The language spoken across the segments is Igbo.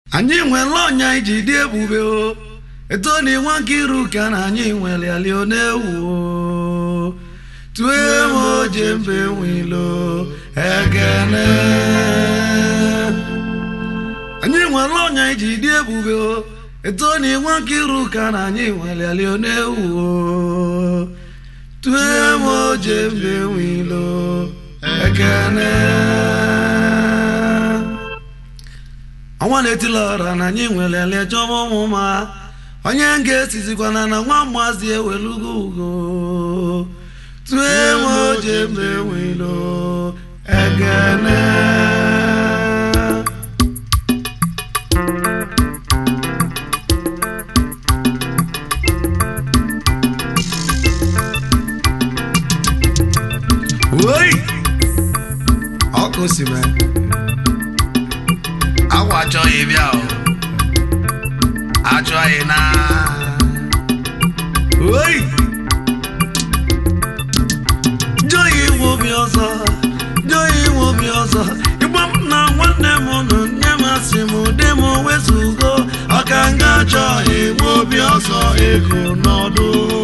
anyị nwere ọnya iji dị ebube o etoni nwa nkiru ka na anyị nwere alio na-ewu o tue m oje mbe nwilo ekene anyị nwere ọnya iji dị ebube o etoni nwa nkiru ka na anyị nwere alio na-ewu o tue m oje mbe nwilo ekene ọnwa na-etila ọra na anyị nwere ele chọba ụmụ ma onye ga-esizikwana na nwa mmazi ewelugo ugo tue m oje mbe nwilo ekene Oi! ọkụ si mee agwa achọghị bịa o achọghị na Oi! Joyi nwe obi ọzọ, joyi nwe obi ọzọ. Ịgba m na nwanne m nụ nne m asị m dị m wezugo ọka nga chọghị nwe obi ọzọ ego n'ọdụ.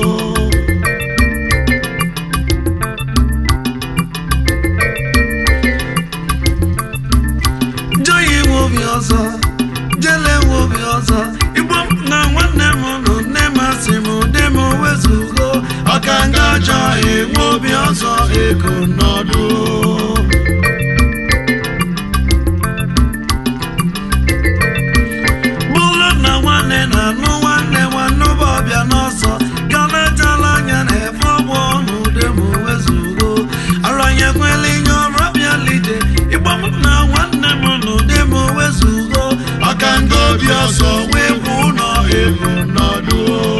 Joyi nwe obi ọzọ, jele nwe obi ọzọ. Ịgba m na nwanne m nụ nne m asị m dị m wezugo ọka nga chọghị nwe obi ọzọ ego n'ọdụ. bụrụ na nwanne na-anụ nwanne nwanne ụba ọbịa n'ọsọ galetala anya na efe ọgbụ ọnụ dem wezugo aranyekwela inye ọrụ ọbịa lide ịgbam na nwanne m nụ dem wezugo ọka nga obi ọsọ wee bụ ụlọ ego n'ọdụ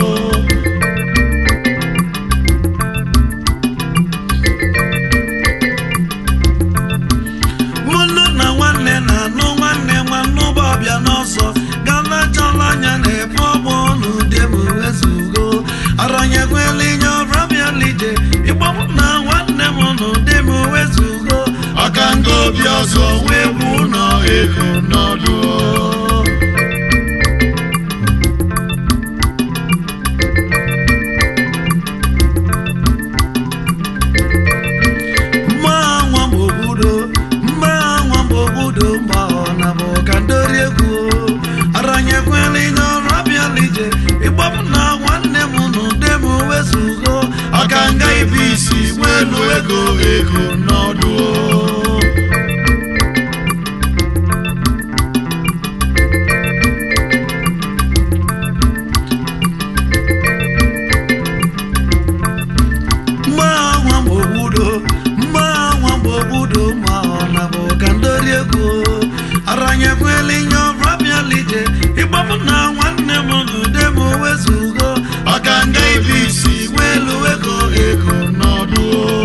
mụnụ na nwanne na-anụ nwanne nwanne ụba ọbịa n'ọsọ galachala anya na ebe ọgbụ ọnụ dem wezugo aranyekwela inye ọrụ ọbịa lide ịgbam na nwanne m nụ dem wezugo ọka nga obi ọzọ wee bụ ụlọ ego n'ọdụ mma nwa m obodo mma nwa m obodo mgba ọ na bụ ka ndori egwu aranyekwela inye ọrụ abịala ije ịgbapụ na nwanne m nụ de m wezugo ọka nga ibu isi nwelu ego ego n'ọdụ mma nwa m obodo mma nwa m obodo ma ọ na bụ ka ndori egwu aranyekwela inye ọrụ abịala ije ịgbapụ na nwanne m nụ de m wezugo ọka nga ibu isi nwelu ego ego n'ọdụ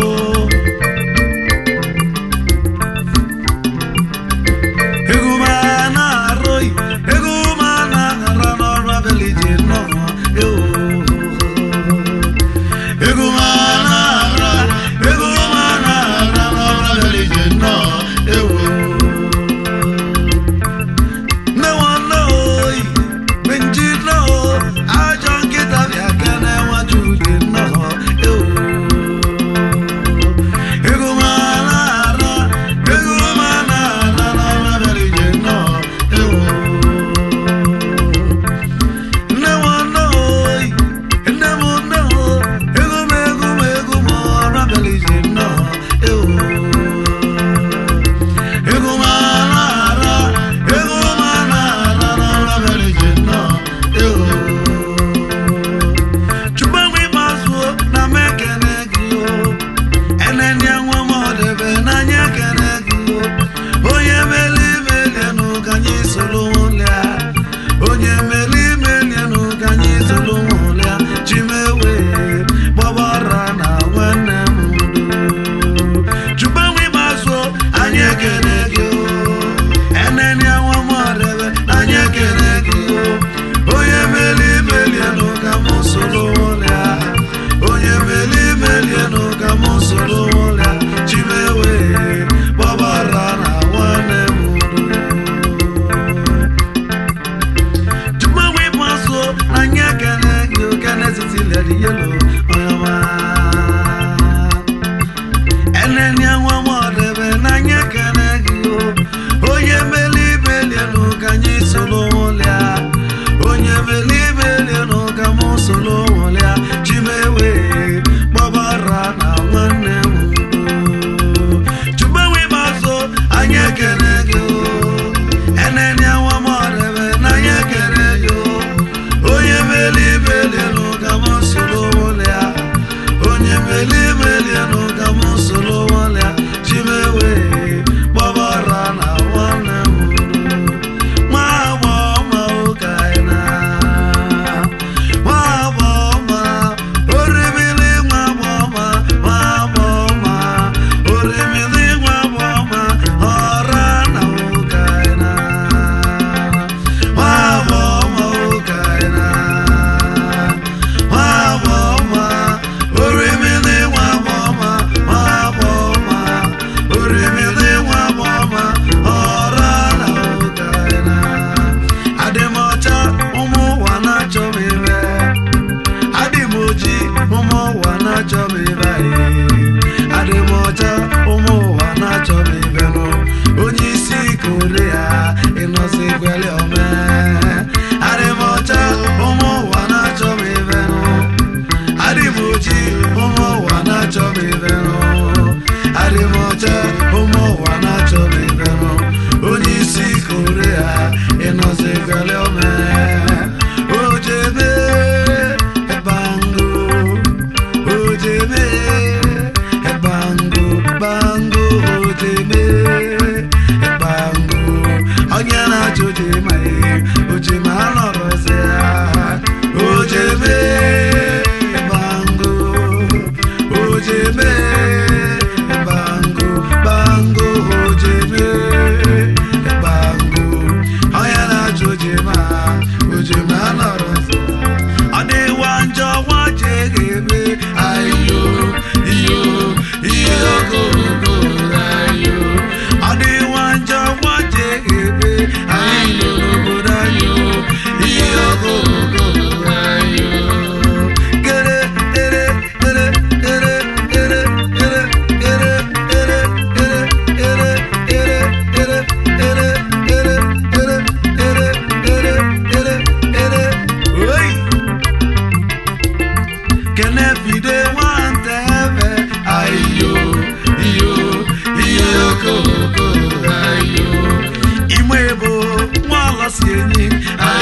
ego ma na-arụghị ego ma na-ara n'ọrụ abịala ije nnọọ ewo ego ma na-ara ego ma na-ara n'ọrụ abịala ije nnọọ ewo nne nwanne oyi anyị